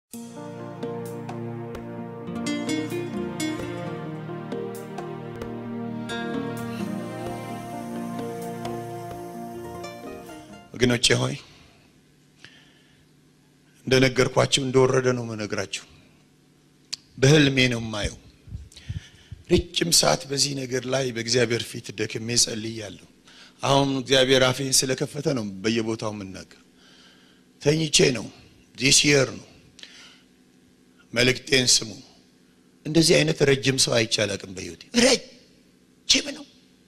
ወገኖቼ ሆይ እንደነገርኳችሁ እንደወረደ ነው መነግራችሁ። በህልሜ ነው የማየው። ረጅም ሰዓት በዚህ ነገር ላይ በእግዚአብሔር ፊት ደክሜ ጸልያለሁ። አሁን እግዚአብሔር አፌን ስለከፈተ ነው በየቦታው የምናገር። ተኝቼ ነው ዲስ የር ነው። መልእክቴን ስሙ። እንደዚህ አይነት ረጅም ሰው አይቼ አላውቅም በህይወቴ። ረጅም ነው።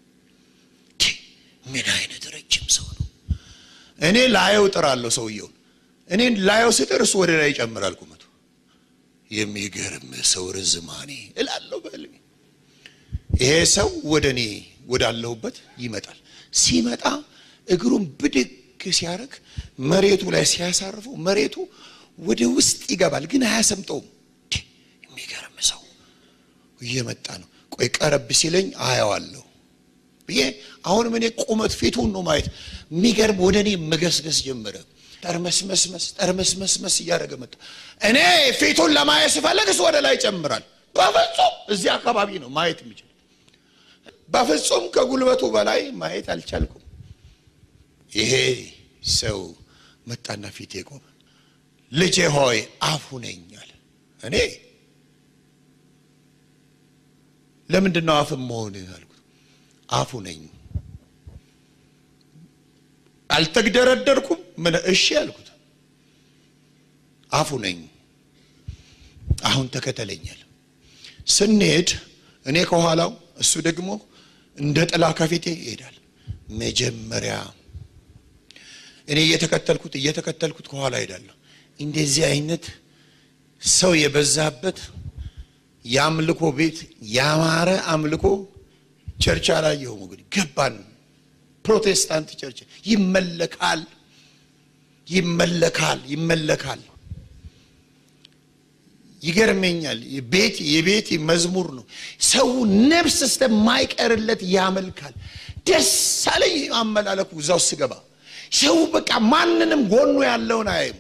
ምን አይነት ረጅም ሰው ነው? እኔ ላየው ጥራለሁ ሰውየውን። እኔን ላየው ስጥር እሱ ወደ ላይ ይጨምራል ቁመቱ። የሚገርም ሰው ርዝማኔ እላለሁ በህልሜ። ይሄ ሰው ወደ እኔ ወዳለሁበት ይመጣል። ሲመጣ እግሩን ብድግ ሲያደርግ መሬቱ ላይ ሲያሳርፈው መሬቱ ወደ ውስጥ ይገባል፣ ግን አያሰምጠውም። የሚገርም ሰው እየመጣ ነው። ቆይ ቀረብ ሲለኝ አየዋለሁ ብዬ አሁንም እኔ ቁመት ፊቱን ነው ማየት። የሚገርም ወደ እኔ መገስገስ ጀመረ። ጠርመስመስመስ ጠርመስመስመስ እያደረገ መጣ። እኔ ፊቱን ለማየት ስፈለግ እሱ ወደ ላይ ይጨምራል። በፍጹም እዚህ አካባቢ ነው ማየት የሚችል። በፍጹም ከጉልበቱ በላይ ማየት አልቻልኩም። ይሄ ሰው መጣና ፊቴ ቆመ። ልጄ ሆይ አፉ ነኝ አለ። እኔ ለምንድን ነው አፍ መሆን አልኩት። አፉ ነኝ አልተግደረደርኩም። ምን እሺ አልኩት። አፉ ነኝ። አሁን ተከተለኛል። ስንሄድ እኔ ከኋላው እሱ ደግሞ እንደ ጥላ ከፊቴ ይሄዳል። መጀመሪያ እኔ እየተከተልኩት እየተከተልኩት ከኋላ ሄዳለሁ። እንደዚህ አይነት ሰው የበዛበት የአምልኮ ቤት ያማረ አምልኮ ቸርች አላየሁም። እንግዲህ ገባን። ፕሮቴስታንት ቸርች ይመለካል፣ ይመለካል፣ ይመለካል። ይገርመኛል። ቤት የቤት መዝሙር ነው። ሰው ነፍስ እስከማይቀርለት ያመልካል። ደስ አለኝ አመላለኩ። እዛው ስገባ ሰው በቃ ማንንም ጎኑ ያለውን አያይም።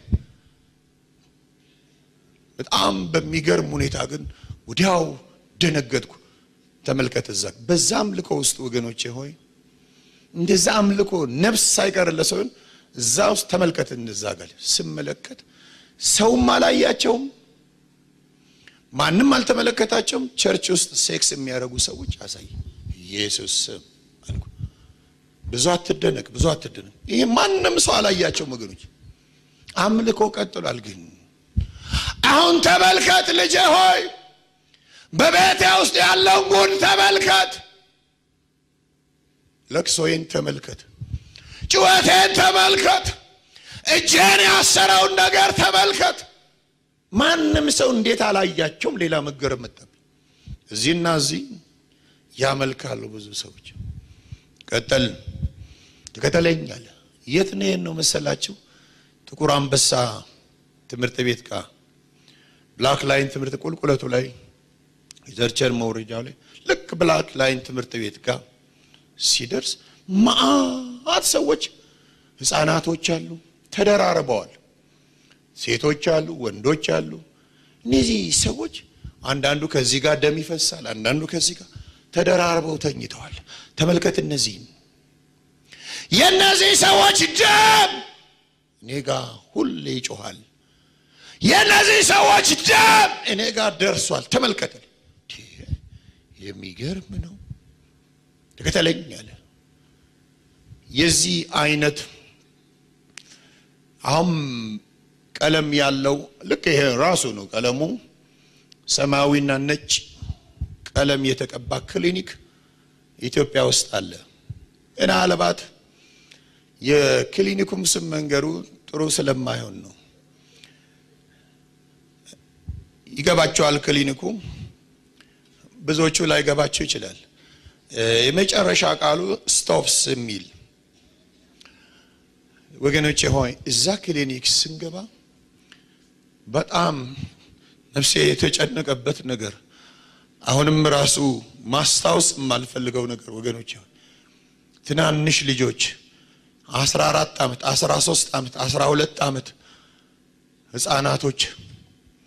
በጣም በሚገርም ሁኔታ ግን ወዲያው ደነገጥኩ። ተመልከት፣ እዛ በዛ አምልኮ ውስጥ ወገኖቼ ሆይ እንደዛ አምልኮ ነፍስ ሳይቀርለት ሰውን እዛ ውስጥ ተመልከት። እንደዛ ጋር ስመለከት ሰውም አላያቸውም፣ ማንም አልተመለከታቸውም። ቸርች ውስጥ ሴክስ የሚያደርጉ ሰዎች አሳይ። ኢየሱስ ስም አልኩ። ብዙ አትደነቅ፣ ብዙ አትደነቅ። ይሄ ማንም ሰው አላያቸውም ወገኖች። አምልኮ ቀጥሏል። ግን አሁን ተመልከት ልጄ ሆይ በቤቴ ውስጥ ያለውን ጉድ ተመልከት። ለቅሶዬን ተመልከት። ጭወቴን ተመልከት። እጄን ያሰረውን ነገር ተመልከት። ማንም ሰው እንዴት አላያቸውም? ሌላ መገረም መጣብኝ። እዚህና እዚህ ያመልካሉ ብዙ ሰዎች። ቀጠል ትከተለኛል። የት ነው ነው መሰላችሁ? ጥቁር አንበሳ ትምህርት ቤት ጋር ብላክ ላይን ትምህርት ቁልቁለቱ ላይ የዘርቸር መውረጃው ላይ ልክ ብላክ ላይን ትምህርት ቤት ጋር ሲደርስ ማአት ሰዎች ህፃናቶች አሉ፣ ተደራርበዋል። ሴቶች አሉ፣ ወንዶች አሉ። እነዚህ ሰዎች አንዳንዱ ከዚህ ጋር ደም ይፈሳል፣ አንዳንዱ ከዚህ ጋር ተደራርበው ተኝተዋል። ተመልከት፣ እነዚህን የእነዚህ ሰዎች ደም እኔ ጋር ሁሌ ይጮኋል። የእነዚህ ሰዎች ደም እኔ ጋር ደርሷል። ተመልከት፣ የሚገርም ነው። ተከተለኝ አለ። የዚህ አይነት አሁን ቀለም ያለው ልክ ይሄ ራሱ ነው ቀለሙ ሰማያዊና ነጭ ቀለም የተቀባ ክሊኒክ ኢትዮጵያ ውስጥ አለ። ምናልባት የክሊኒኩም ስም መንገዱ ጥሩ ስለማይሆን ነው። ይገባቸዋል ክሊኒኩ፣ ብዙዎቹ ላይ ገባቸው ይችላል። የመጨረሻ ቃሉ ስቶፕስ የሚል ወገኖቼ ሆይ እዛ ክሊኒክ ስንገባ በጣም ነፍሴ የተጨነቀበት ነገር አሁንም ራሱ ማስታወስ የማልፈልገው ነገር ወገኖቼ ሆይ ትናንሽ ልጆች አስራ አራት ዓመት አስራ ሶስት ዓመት አስራ ሁለት ዓመት ህፃናቶች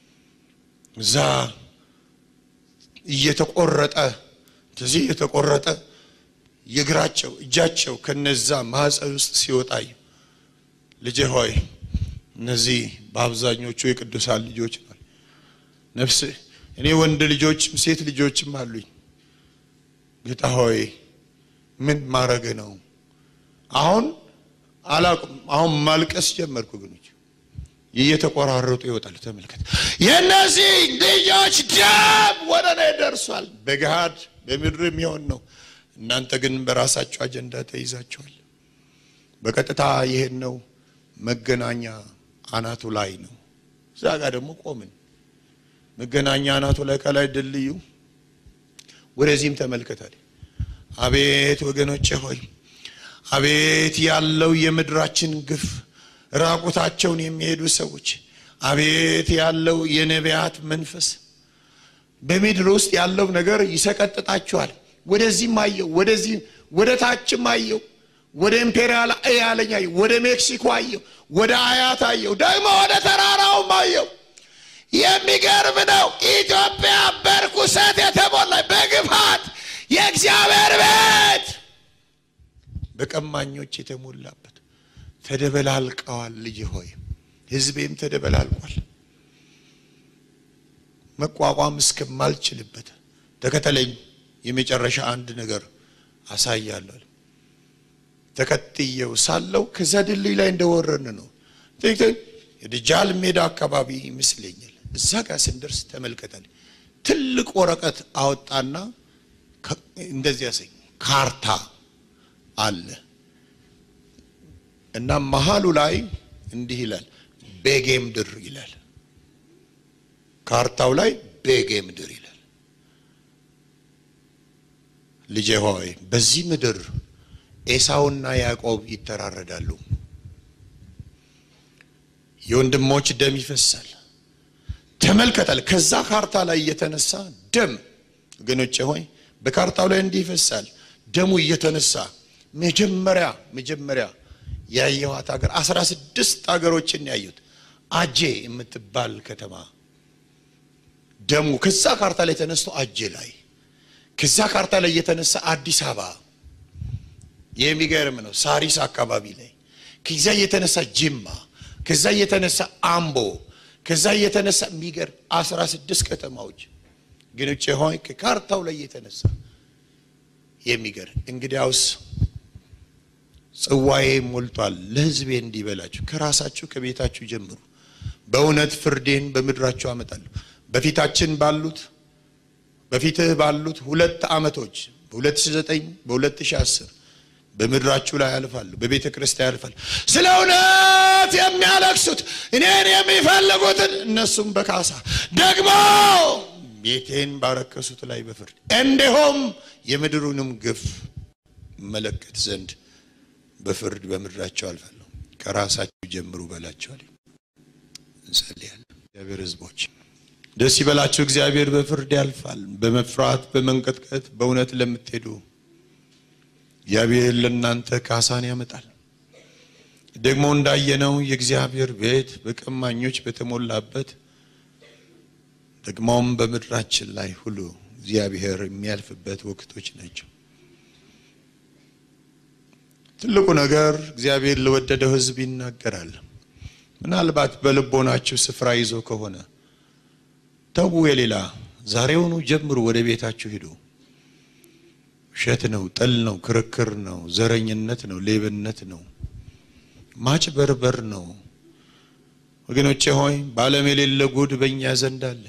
እዛ እየተቆረጠ እንደዚህ እየተቆረጠ የእግራቸው እጃቸው ከነዛ ማኅፀን ውስጥ ሲወጣይ ልጄ ሆይ እነዚህ በአብዛኞቹ የቅዱሳን ልጆች ናል። ነፍስ እኔ ወንድ ልጆችም ሴት ልጆችም አሉኝ። ጌታ ሆይ ምን ማድረግ ነው? አሁን አላውቅም። አሁን ማልቀስ ጀመርኩ። ግኖች እየተቆራረጡ ይወጣል። ተመልከት፣ የእነዚህ ልጆች ደም ወደ እኔ ደርሷል። በገሃድ በምድር የሚሆን ነው። እናንተ ግን በራሳችሁ አጀንዳ ተይዛችኋል። በቀጥታ ይሄን ነው መገናኛ አናቱ ላይ ነው። እዛ ጋር ደግሞ ቆምን። መገናኛ አናቱ ላይ ከላይ ድልድዩ ወደዚህም ተመልከታል። አቤት ወገኖቼ ሆይ አቤት ያለው የምድራችን ግፍ፣ ራቁታቸውን የሚሄዱ ሰዎች፣ አቤት ያለው የነቢያት መንፈስ በምድር ውስጥ ያለው ነገር ይሰቀጥጣችኋል። ወደዚህም አየው፣ ወደዚህ ወደ ታችም አየው፣ ወደ ኢምፔሪያል ያለኝ አየው፣ ወደ ሜክሲኮ አየው፣ ወደ አያት አየው፣ ደግሞ ወደ ተራራውም አየው። የሚገርም ነው። ኢትዮጵያ በርኩሰት የተሞላ በግፋት የእግዚአብሔር ቤት በቀማኞች የተሞላበት ተደበላልቀዋል። ልጅ ሆይ ሕዝቤም ተደበላልቋል። መቋቋም እስከማልችልበት ተከተለኝ። የመጨረሻ አንድ ነገር አሳያለሁ። ተከትየው ሳለው ከዛ ድልድይ ላይ እንደወረን ነው የድጃል ሜዳ አካባቢ ይመስለኛል። እዛ ጋር ስንደርስ ተመልከታል። ትልቅ ወረቀት አወጣና እንደዚህ ያሰኝ ካርታ አለ እና መሀሉ ላይ እንዲህ ይላል፣ ቤጌ ምድር ይላል። ካርታው ላይ ቤጌ ምድር ይላል። ልጄ ሆይ በዚህ ምድር ኤሳውና ያዕቆብ ይተራረዳሉ። የወንድሞች ደም ይፈሳል። ተመልከታል። ከዛ ካርታ ላይ እየተነሳ ደም ወገኖቼ ሆይ በካርታው ላይ እንዲህ ይፈሳል። ደሙ እየተነሳ መጀመሪያ መጀመሪያ ያየኋት ሀገር አስራ ስድስት ሀገሮችን ያዩት አጄ የምትባል ከተማ ደሙ ከዛ ካርታ ላይ ተነስቶ አጄ ላይ ከዛ ካርታ ላይ እየተነሳ አዲስ አበባ የሚገርም ነው። ሳሪስ አካባቢ ላይ ከዛ እየተነሳ ጅማ ከዛ እየተነሳ አምቦ ከዛ እየተነሳ የሚገርም አስራ ስድስት ከተማዎች ግን ውጭ ሆይ ከካርታው ላይ እየተነሳ የሚገርም እንግዲያውስ ጽዋዬ ሞልቷል፣ ለሕዝቤ እንዲበላችሁ ከራሳችሁ ከቤታችሁ ጀምሩ። በእውነት ፍርዴን በምድራችሁ አመጣለሁ። በፊታችን ባሉት በፊትህ ባሉት ሁለት ዓመቶች በ2009 በ2010 በምድራችሁ ላይ ያልፋሉ፣ በቤተ ክርስቲያን ያልፋሉ። ስለ እውነት የሚያለቅሱት እኔን የሚፈልጉትን እነሱም በካሳ ደግሞ ቤቴን ባረከሱት ላይ በፍርድ እንዲሁም የምድሩንም ግፍ መለከት ዘንድ በፍርድ በምድራቸው አልፋለሁ። ከራሳችሁ ጀምሩ በላቸዋል። እንጸልያለን። እግዚአብሔር ሕዝቦች ደስ ይበላችሁ። እግዚአብሔር በፍርድ ያልፋል። በመፍራት በመንቀጥቀጥ በእውነት ለምትሄዱ እግዚአብሔር ለእናንተ ካሳን ያመጣል። ደግሞ እንዳየነው የእግዚአብሔር ቤት በቀማኞች በተሞላበት ደግሞም በምድራችን ላይ ሁሉ እግዚአብሔር የሚያልፍበት ወቅቶች ናቸው። ትልቁ ነገር እግዚአብሔር ለወደደው ሕዝብ ይናገራል። ምናልባት በልቦናችሁ ስፍራ ይዞ ከሆነ ተዉ፣ የሌላ ዛሬውኑ ጀምሩ፣ ወደ ቤታችሁ ሂዱ። ውሸት ነው፣ ጥል ነው፣ ክርክር ነው፣ ዘረኝነት ነው፣ ሌብነት ነው፣ ማጭበርበር ነው። ወገኖቼ ሆይ በዓለም የሌለ ጉድ በእኛ ዘንድ አለ።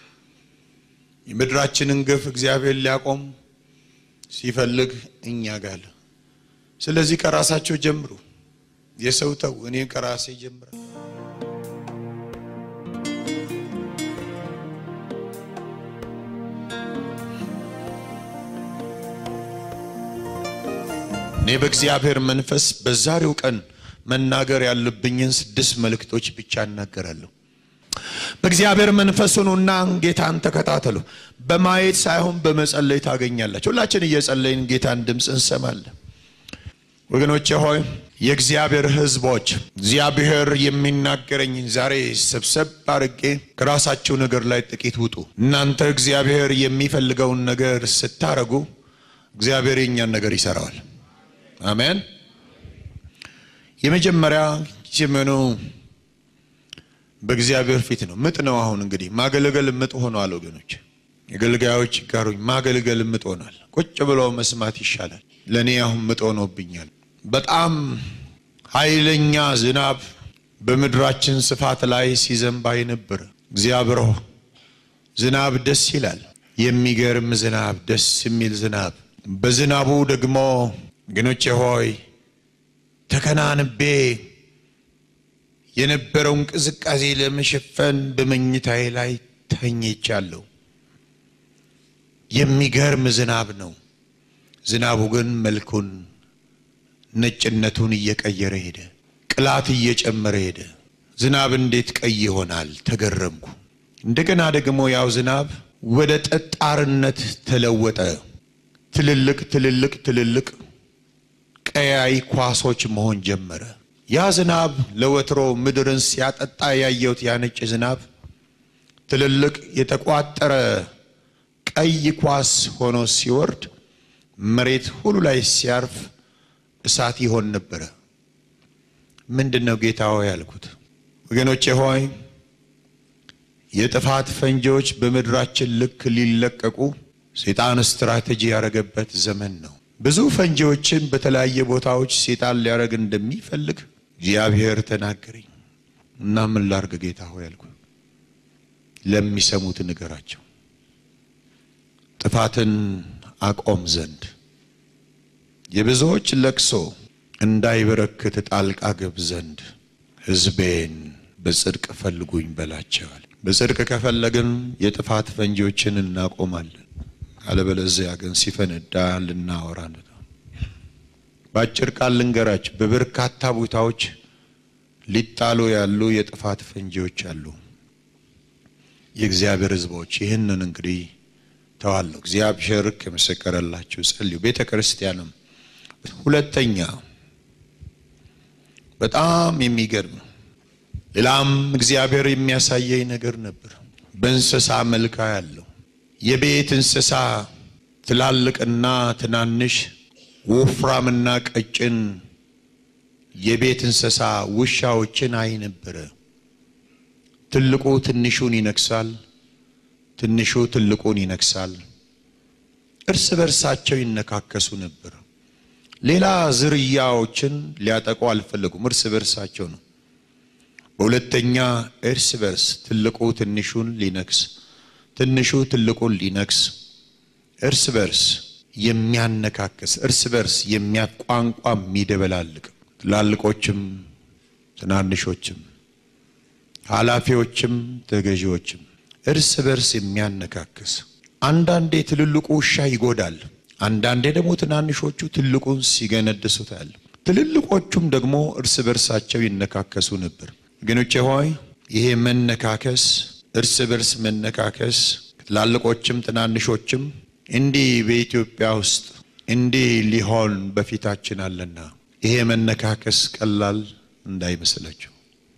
የምድራችንን ግፍ እግዚአብሔር ሊያቆም ሲፈልግ እኛ ጋር ስለዚህ ከራሳቸው ጀምሩ። የሰው ተው፣ እኔ ከራሴ ጀምራል። እኔ በእግዚአብሔር መንፈስ በዛሬው ቀን መናገር ያለብኝን ስድስት መልእክቶች ብቻ እናገራለሁ። በእግዚአብሔር መንፈስ ሁኑና ጌታን ተከታተሉ። በማየት ሳይሆን በመጸለይ ታገኛላችሁ። ሁላችን እየጸለይን ጌታን ድምፅ እንሰማለን። ወገኖቼ ሆይ የእግዚአብሔር ሕዝቦች እግዚአብሔር የሚናገረኝን ዛሬ ሰብሰብ አድርጌ ከራሳቸው ነገር ላይ ጥቂት ውጡ። እናንተ እግዚአብሔር የሚፈልገውን ነገር ስታረጉ እግዚአብሔር የኛን ነገር ይሰራዋል። አሜን። የመጀመሪያ ጀመኑ በእግዚአብሔር ፊት ነው። ምጥ ነው። አሁን እንግዲህ ማገልገል ምጥ ሆኗል ወገኖች። የገልጋዮች ጋሩኝ ማገልገል ምጥ ሆኗል። ቁጭ ብሎ መስማት ይሻላል። ለእኔ አሁን ምጥ ሆኖብኛል። በጣም ኃይለኛ ዝናብ በምድራችን ስፋት ላይ ሲዘንብ ነበር። እግዚአብሔር ዝናብ ደስ ይላል። የሚገርም ዝናብ፣ ደስ የሚል ዝናብ። በዝናቡ ደግሞ ግኖቼ ሆይ ተከናንቤ የነበረውን ቅዝቃዜ ለመሸፈን በመኝታዬ ላይ ተኝቻለሁ። የሚገርም ዝናብ ነው። ዝናቡ ግን መልኩን ነጭነቱን እየቀየረ ሄደ። ቅላት እየጨመረ ሄደ። ዝናብ እንዴት ቀይ ይሆናል? ተገረምኩ። እንደገና ደግሞ ያው ዝናብ ወደ ጠጣርነት ተለወጠ። ትልልቅ ትልልቅ ትልልቅ ቀያይ ኳሶች መሆን ጀመረ። ያ ዝናብ ለወትሮ ምድርን ሲያጠጣ ያየሁት ያ ነጭ ዝናብ ትልልቅ የተቋጠረ ቀይ ኳስ ሆኖ ሲወርድ መሬት ሁሉ ላይ ሲያርፍ እሳት ይሆን ነበረ። ምንድን ነው ጌታ ሆይ ያልኩት። ወገኖቼ ሆይ የጥፋት ፈንጂዎች በምድራችን ልክ ሊለቀቁ ሴጣን ስትራቴጂ ያደረገበት ዘመን ነው። ብዙ ፈንጂዎችን በተለያየ ቦታዎች ሴጣን ሊያደርግ እንደሚፈልግ እግዚአብሔር ተናገረኝ እና ምን ላርግ ጌታ ሆይ ያልኩ። ለሚሰሙት ንገራቸው ጥፋትን አቆም ዘንድ የብዙዎች ለቅሶ እንዳይበረክት ጣልቃ ገብ ዘንድ ሕዝቤን በጽድቅ ፈልጉኝ በላቸዋል። በጽድቅ ከፈለግን የጥፋት ፈንጂዎችን እናቆማለን። አለበለዚያ ግን ሲፈነዳ ልናወራ ነው። በአጭር ቃል ልንገራችሁ፣ በበርካታ ቦታዎች ሊጣሉ ያሉ የጥፋት ፈንጂዎች አሉ። የእግዚአብሔር ሕዝቦች ይህንን እንግዲህ ተዋለሁ። እግዚአብሔር ከመሰከረላችሁ ጸልዩ። ቤተ ክርስቲያንም ሁለተኛ በጣም የሚገርም ሌላም እግዚአብሔር የሚያሳየኝ ነገር ነበር። በእንስሳ መልካ ያለው የቤት እንስሳ ትላልቅና ትናንሽ፣ ወፍራምና ቀጭን የቤት እንስሳ ውሻዎችን አይ ነበረ። ትልቁ ትንሹን ይነክሳል፣ ትንሹ ትልቁን ይነክሳል። እርስ በርሳቸው ይነካከሱ ነበር። ሌላ ዝርያዎችን ሊያጠቁ አልፈለጉም። እርስ በርሳቸው ነው። በሁለተኛ እርስ በርስ ትልቁ ትንሹን ሊነክስ፣ ትንሹ ትልቁን ሊነክስ፣ እርስ በርስ የሚያነካክስ፣ እርስ በርስ የሚያቋንቋ የሚደበላልቅ፣ ትላልቆችም ትናንሾችም፣ ኃላፊዎችም ተገዢዎችም እርስ በርስ የሚያነካክስ አንዳንዴ ትልልቁ ውሻ ይጎዳል። አንዳንዴ ደግሞ ትናንሾቹ ትልቁን ሲገነድሱታል። ትልልቆቹም ደግሞ እርስ በርሳቸው ይነካከሱ ነበር። ወገኖቼ ሆይ ይሄ መነካከስ፣ እርስ በርስ መነካከስ ትላልቆችም ትናንሾችም እንዲህ በኢትዮጵያ ውስጥ እንዲህ ሊሆን በፊታችን አለና ይሄ መነካከስ ቀላል እንዳይመስላችሁ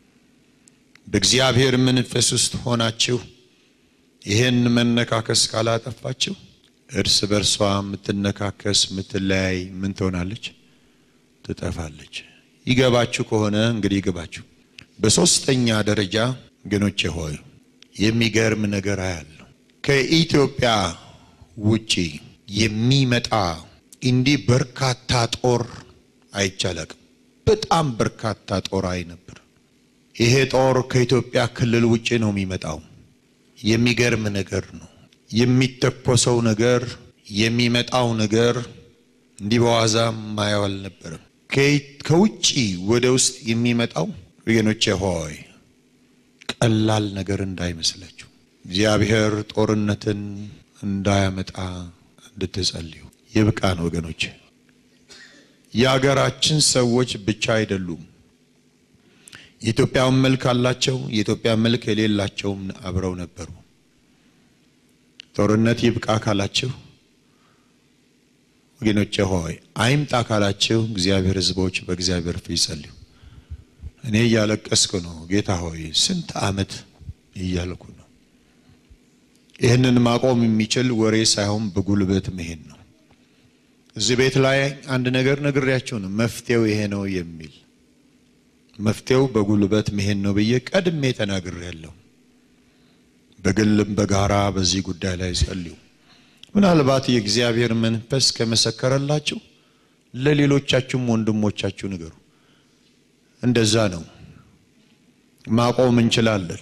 በእግዚአብሔር መንፈስ ውስጥ ሆናችሁ ይህን መነካከስ ካላጠፋችሁ እርስ በርሷ የምትነካከስ የምትለያይ ምን ትሆናለች? ትጠፋለች። ይገባችሁ ከሆነ እንግዲህ ይገባችሁ። በሶስተኛ ደረጃ ወገኖቼ ሆይ የሚገርም ነገር አያለሁ። ከኢትዮጵያ ውጪ የሚመጣ እንዲህ በርካታ ጦር አይቻለቅም። በጣም በርካታ ጦር አይ ነበር። ይሄ ጦር ከኢትዮጵያ ክልል ውጪ ነው የሚመጣው። የሚገርም ነገር ነው። የሚተኮሰው ነገር የሚመጣው ነገር እንዲህ በዋዛ ማየው አልነበረም። ከውጭ ወደ ውስጥ የሚመጣው ወገኖቼ ሆይ ቀላል ነገር እንዳይመስላችሁ እግዚአብሔር ጦርነትን እንዳያመጣ እንድትጸልዩ ይብቃን ወገኖቼ። የሀገራችን ሰዎች ብቻ አይደሉም። የኢትዮጵያን መልክ አላቸው፣ የኢትዮጵያ መልክ የሌላቸውም አብረው ነበሩ። ጦርነት ይብቃ ካላችሁ ወገኖቼ ሆይ አይምጣ ካላችሁ እግዚአብሔር ሕዝቦች በእግዚአብሔር ፊት ጸልዩ። እኔ እያለቀስኩ ነው። ጌታ ሆይ ስንት ዓመት እያልኩ ነው። ይህንን ማቆም የሚችል ወሬ ሳይሆን በጉልበት መሄድ ነው። እዚህ ቤት ላይ አንድ ነገር ነግሬያችሁ ነው። መፍትሄው ይሄ ነው የሚል መፍትሄው በጉልበት መሄድ ነው ብዬ ቀድሜ ተናግሬያለሁ። በግልም በጋራ በዚህ ጉዳይ ላይ ጸልዩ። ምናልባት የእግዚአብሔር መንፈስ ከመሰከረላችሁ ለሌሎቻችሁም ወንድሞቻችሁ ንገሩ። እንደዛ ነው ማቆም እንችላለን።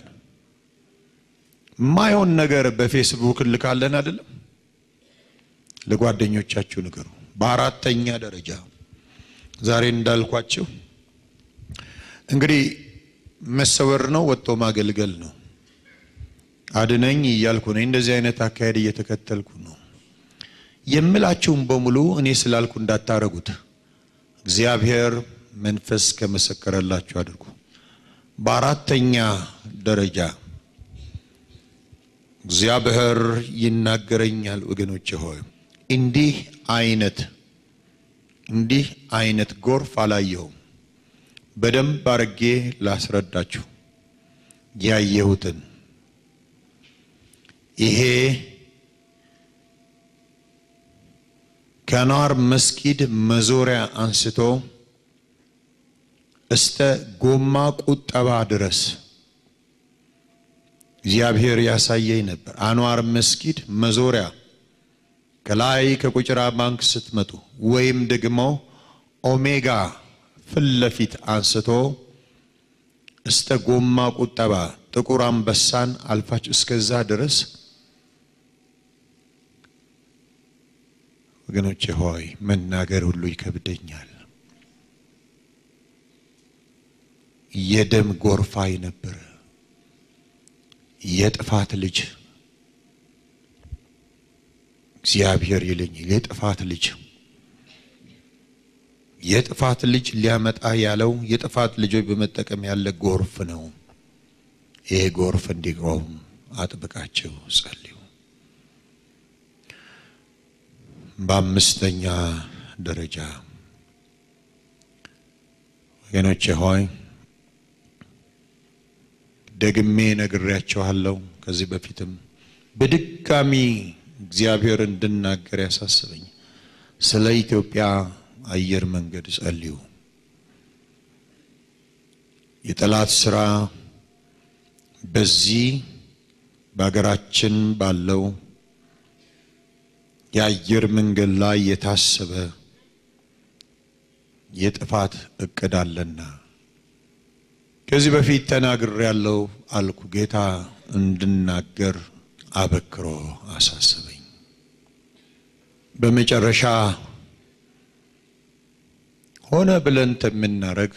ማይሆን ነገር በፌስቡክ ልካለን አይደለም፣ ለጓደኞቻችሁ ንገሩ። በአራተኛ ደረጃ ዛሬ እንዳልኳችሁ እንግዲህ መሰወር ነው፣ ወጥቶ ማገልገል ነው። አድነኝ እያልኩ ነኝ። እንደዚህ አይነት አካሄድ እየተከተልኩ ነው የምላችሁም በሙሉ እኔ ስላልኩ እንዳታረጉት። እግዚአብሔር መንፈስ ከመሰከረላችሁ አድርጉ። በአራተኛ ደረጃ እግዚአብሔር ይናገረኛል። ወገኖቼ ሆይ እንዲህ አይነት እንዲህ አይነት ጎርፍ አላየሁም። በደንብ አርጌ ላስረዳችሁ ያየሁትን ይሄ ከኗር መስጊድ መዞሪያ አንስቶ እስተ ጎማ ቁጠባ ድረስ እግዚአብሔር ያሳየኝ ነበር። አንዋር መስጊድ መዞሪያ ከላይ ከቁጭራ ባንክ ስትመጡ ወይም ደግሞ ኦሜጋ ፊት ለፊት አንስቶ እስተ ጎማ ቁጠባ ጥቁር አንበሳን አልፋችሁ እስከዛ ድረስ ወገኖቼ ሆይ መናገር ሁሉ ይከብደኛል። የደም ጎርፋይ ነበረ። የጥፋት ልጅ እግዚአብሔር ይለኛል። የጥፋት ልጅ የጥፋት ልጅ ሊያመጣ ያለው የጥፋት ልጆች በመጠቀም ያለ ጎርፍ ነው። ይሄ ጎርፍ እንዲቆም አጥብቃቸው ጸልዩ። በአምስተኛ ደረጃ ወገኖቼ ሆይ ደግሜ ነግሬያችኋለሁ። ከዚህ በፊትም በድጋሚ እግዚአብሔር እንድናገር ያሳስበኝ ስለ ኢትዮጵያ አየር መንገድ ጸልዩ። የጠላት ስራ በዚህ በሀገራችን ባለው የአየር መንገድ ላይ የታሰበ የጥፋት እቅድ አለና ከዚህ በፊት ተናግር ያለው አልኩ። ጌታ እንድናገር አበክሮ አሳሰበኝ። በመጨረሻ ሆነ ብለን የምናረግ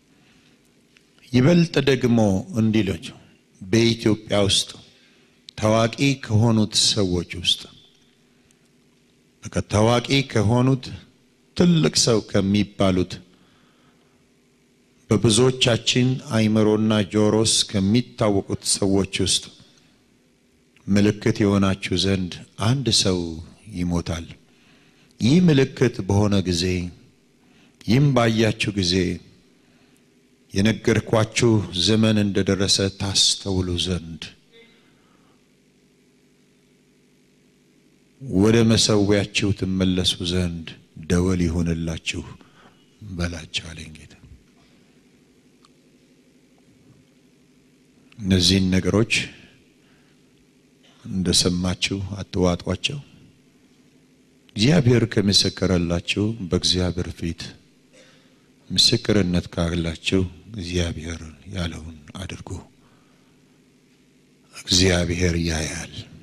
ይበልጥ ደግሞ እንዲሎች በኢትዮጵያ ውስጥ ታዋቂ ከሆኑት ሰዎች ውስጥ በቃ ታዋቂ ከሆኑት ትልቅ ሰው ከሚባሉት በብዙዎቻችን አይምሮና ጆሮስ ከሚታወቁት ሰዎች ውስጥ ምልክት የሆናችሁ ዘንድ አንድ ሰው ይሞታል። ይህ ምልክት በሆነ ጊዜ ይህም ባያችሁ ጊዜ የነገርኳችሁ ዘመን እንደደረሰ ታስተውሉ ዘንድ ወደ መሰዊያችሁ ትመለሱ ዘንድ ደወል ይሆንላችሁ በላቸው አለኝ ጌታ። እነዚህን ነገሮች እንደሰማችሁ አትዋጧቸው። እግዚአብሔር ከመሰከረላችሁ በእግዚአብሔር ፊት ምስክርነት ካላችሁ እግዚአብሔር ያለውን አድርጉ። እግዚአብሔር ያያል።